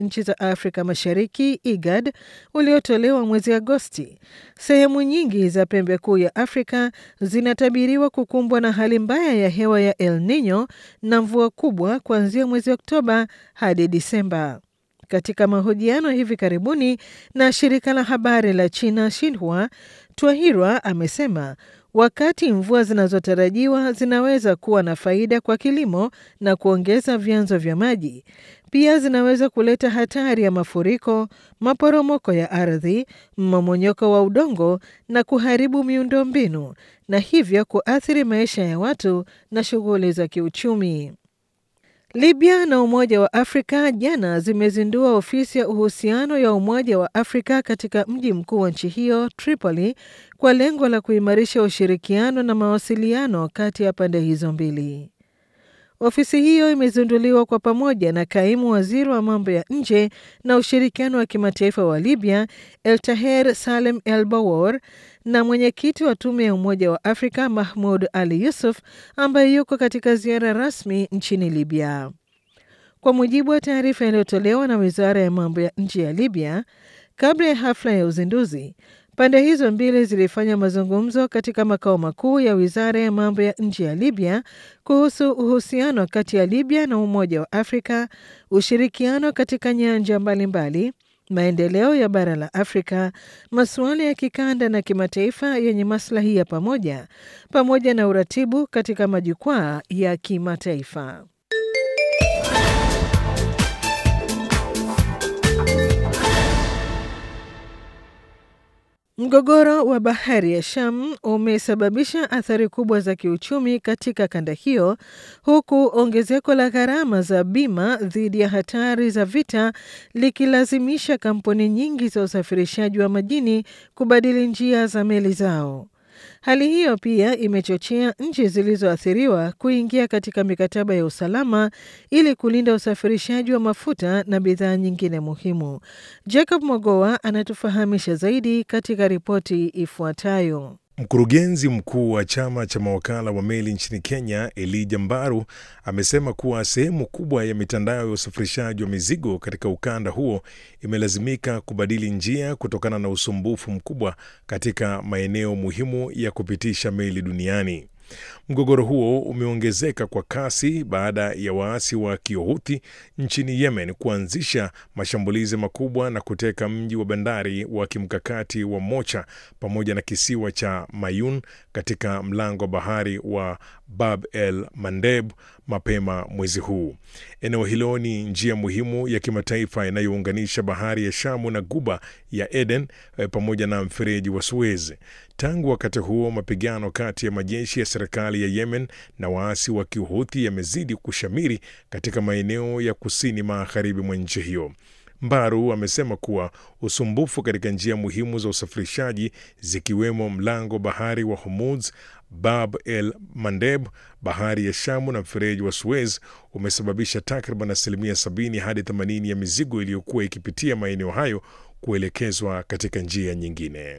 nchi za Afrika Mashariki IGAD uliotolewa mwezi Agosti, sehemu nyingi za pembe kuu ya Afrika zinatabiriwa kukumbwa na hali mbaya ya hewa ya El Nino na mvua kubwa kuanzia mwezi Oktoba hadi Disemba. Katika mahojiano hivi karibuni na shirika la habari la China Xinhua, Twahirwa amesema wakati mvua zinazotarajiwa zinaweza kuwa na faida kwa kilimo na kuongeza vyanzo vya maji, pia zinaweza kuleta hatari ya mafuriko, maporomoko ya ardhi, mmomonyoko wa udongo na kuharibu miundombinu na hivyo kuathiri maisha ya watu na shughuli za kiuchumi. Libya na Umoja wa Afrika jana zimezindua ofisi ya uhusiano ya Umoja wa Afrika katika mji mkuu wa nchi hiyo Tripoli, kwa lengo la kuimarisha ushirikiano na mawasiliano kati ya pande hizo mbili. Ofisi hiyo imezinduliwa kwa pamoja na kaimu waziri wa mambo ya nje na ushirikiano wa kimataifa wa Libya, El Taher Salem El Bawor, na mwenyekiti wa tume ya Umoja wa Afrika Mahmud Ali Yusuf, ambaye yuko katika ziara rasmi nchini Libya. Kwa mujibu wa taarifa iliyotolewa na wizara ya mambo ya nje ya Libya, kabla ya hafla ya uzinduzi, pande hizo mbili zilifanya mazungumzo katika makao makuu ya wizara ya mambo ya nje ya Libya kuhusu uhusiano kati ya Libya na Umoja wa Afrika, ushirikiano katika nyanja mbalimbali, maendeleo ya bara la Afrika, masuala ya kikanda na kimataifa yenye maslahi ya pamoja, pamoja na uratibu katika majukwaa ya kimataifa. Mgogoro wa bahari ya Sham umesababisha athari kubwa za kiuchumi katika kanda hiyo, huku ongezeko la gharama za bima dhidi ya hatari za vita likilazimisha kampuni nyingi za usafirishaji wa majini kubadili njia za meli zao. Hali hiyo pia imechochea nchi zilizoathiriwa kuingia katika mikataba ya usalama ili kulinda usafirishaji wa mafuta na bidhaa nyingine muhimu. Jacob Mogoa anatufahamisha zaidi katika ripoti ifuatayo. Mkurugenzi mkuu wa chama cha mawakala wa meli nchini Kenya, Elijah Mbaru, amesema kuwa sehemu kubwa ya mitandao ya usafirishaji wa mizigo katika ukanda huo imelazimika kubadili njia kutokana na usumbufu mkubwa katika maeneo muhimu ya kupitisha meli duniani. Mgogoro huo umeongezeka kwa kasi baada ya waasi wa Kiohuthi nchini Yemen kuanzisha mashambulizi makubwa na kuteka mji wa bandari wa kimkakati wa Mocha pamoja na kisiwa cha Mayun katika mlango wa bahari wa Bab el Mandeb mapema mwezi huu. Eneo hilo ni njia muhimu ya kimataifa inayounganisha bahari ya Shamu na guba ya Eden pamoja na mfereji wa Suez. Tangu wakati huo, mapigano kati ya majeshi ya serikali ya Yemen na waasi wa Kihuthi yamezidi kushamiri katika maeneo ya kusini magharibi mwa nchi hiyo. Mbaru amesema kuwa usumbufu katika njia muhimu za usafirishaji zikiwemo mlango bahari wa Hormuz, Bab el Mandeb, bahari ya Shamu na mfereji wa Suez umesababisha takriban asilimia 70 hadi 80 ya mizigo iliyokuwa ikipitia maeneo hayo kuelekezwa katika njia nyingine.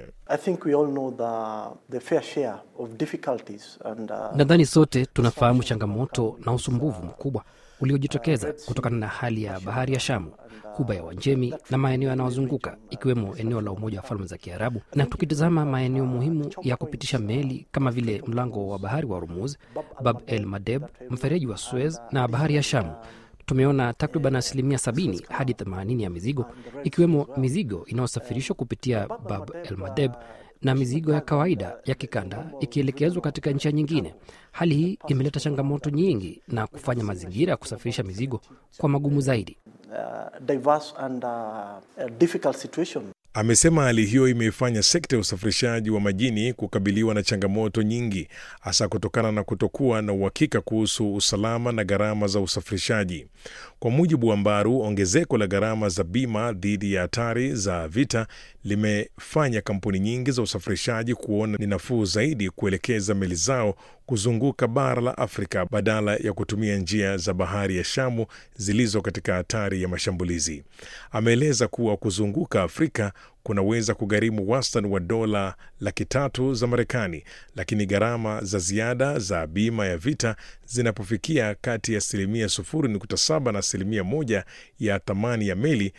Uh... nadhani sote tunafahamu changamoto na usumbufu mkubwa uliojitokeza kutokana na hali ya bahari ya Shamu, huba ya Uajemi na maeneo yanayozunguka ikiwemo eneo la Umoja wa Falme za Kiarabu. Na tukitazama maeneo muhimu ya kupitisha meli kama vile mlango wa bahari wa Hormuz, Bab el Mandeb, mfereji wa Suez na bahari ya Shamu, tumeona takriban asilimia 70 hadi 80 ya mizigo ikiwemo mizigo inayosafirishwa kupitia Bab el Mandeb na mizigo ya kawaida ya kikanda ikielekezwa katika nchi nyingine. Hali hii imeleta changamoto nyingi na kufanya mazingira ya kusafirisha mizigo kwa magumu zaidi. Uh, and, uh, amesema hali hiyo imeifanya sekta ya usafirishaji wa majini kukabiliwa na changamoto nyingi, hasa kutokana na kutokuwa na uhakika kuhusu usalama na gharama za usafirishaji. Kwa mujibu wa Mbaru, ongezeko la gharama za bima dhidi ya hatari za vita limefanya kampuni nyingi za usafirishaji kuona ni nafuu zaidi kuelekeza meli zao kuzunguka bara la Afrika badala ya kutumia njia za bahari ya Shamu zilizo katika hatari ya mashambulizi. Ameeleza kuwa kuzunguka Afrika kunaweza kugharimu wastani wa dola laki tatu za Marekani, lakini gharama za ziada za bima ya vita zinapofikia kati ya asilimia 0.7 na asilimia moja ya thamani ya meli,